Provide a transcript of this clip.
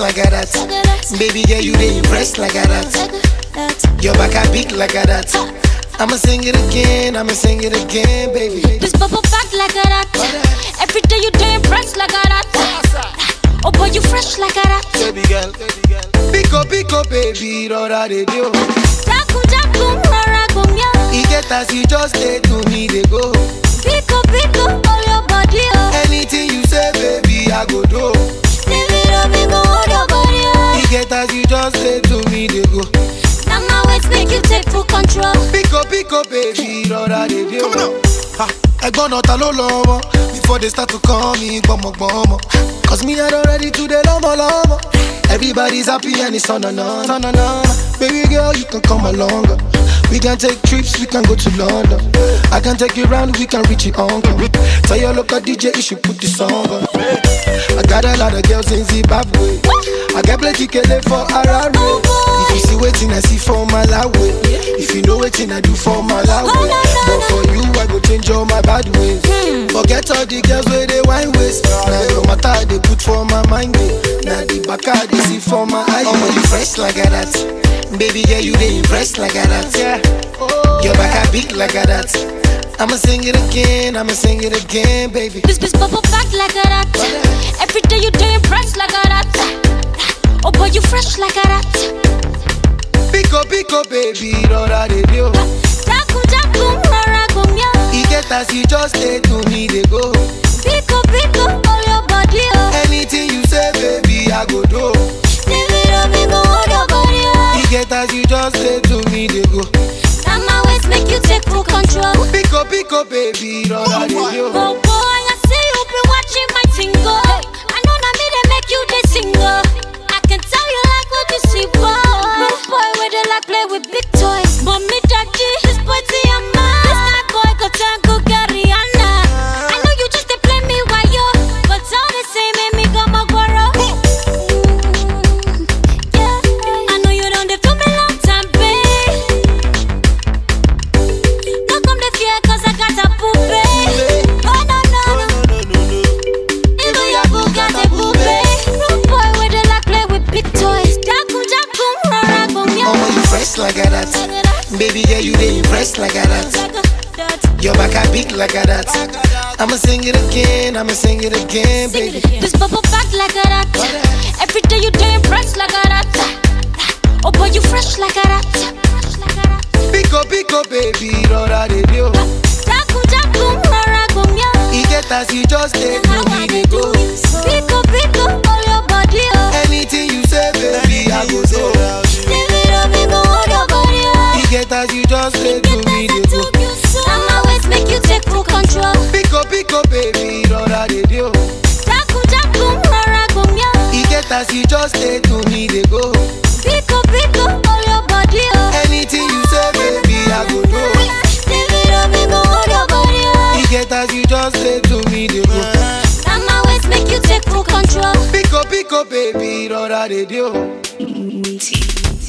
like a that. Baby girl, you dey impress like a that. Your back a big like a that. I'ma sing it again, I'ma sing it again, baby. This bubble back like a that. Every day you day impressed like a that. Oh boy, you fresh like a that. Baby girl, baby girl. Pico, pico, baby, rora de dio. Jaku jaku rara gomya. E get as you just say to me, they go. Pico pico all your body oh. Anything you say, baby, I go do. Leave it up, me go hold your body oh. E get as you just say to me, they go. Now my ways make you take full control. Pico, pico, baby, rora de dio. Ha, ẹ̀gbọ́n náà ta ló lọ́mọ before they start to call me gbọmọgbọmọ. Cause me I don ready to dey lọ́mọlọ́mọ. Everybody's happy and it's on and on, on and on. Baby girl, you can come along. We can take trips, we can go to London. I can take you round, we can reach your uncle. Tell your local DJ you should put the song on. I got a lot of girls in Zimbabwe. I get plenty kele for Harare. If you see waiting, I see for Malawi. If you know waiting, I do for Malawi. But for you, I go change all my bad ways. Forget all the girls where they wine waste. Now your matter they put for my mind. Now the back I they see for my eye. Oh, you fresh like a that. Baby girl, you they impressed like a that. Your back I big like a that. I'ma sing it again, I'ma sing it again, baby. This this bubble back like a that. Every day you day impressed like a that. Oh boy, you fresh like a that. Pico, pico, baby, rora de dio. Jaku jaku rara gomya. E get as you just say to me, they go. Pico pico all your body oh. Anything you say, baby, I go do. Leave it up, me go hold your body oh. E get as you just say to me, they go. Now my ways make you take full control. Pico, pico, baby, rora de dio. Oh boy, I see you be watching my tingle. I know na me they make you the single. I can tell you like what you see, boy. Rude boy where they like play with big toys. Mommy, daddy, this boy see a man. This kind boy go turn go get Rihanna. I know you just they play me while you, but all the same make me go my guaro. Yeah, I know you don't they feel me long time, babe. No come the fear cause I got a poopy. Oh no no no. Even your boo got a poopy. Rude boy where they like play with big toys. Jaku jaku rara gomya. Oh, you fresh like a that. Baby girl, you they impressed like a that. Your back a big like a that. I'ma sing it again, I'ma sing it again, baby. This bubble back like a that. Every day you day impressed like a that. Oh boy, you fresh like a that. Pico, pico, baby, rora de dio. Jaku jaku rara gomya. E get as you just say to me, they go. Pico pico all your body oh. Anything you say, baby, I go do. Leave it up, me go hold your body oh. E get as you just say to me, they go. Now my ways make you take full control. Pico, pico, baby, rora de dio. Jaku jaku rara gomya. E get as you just say to me, they go. Pico pico all your body oh. Anything you say, baby, I go do. Leave it up, me go hold your body oh. E get as you just say to me, they go. Now my ways make you take full control. Pico, pico, baby, rora de dio. Multi.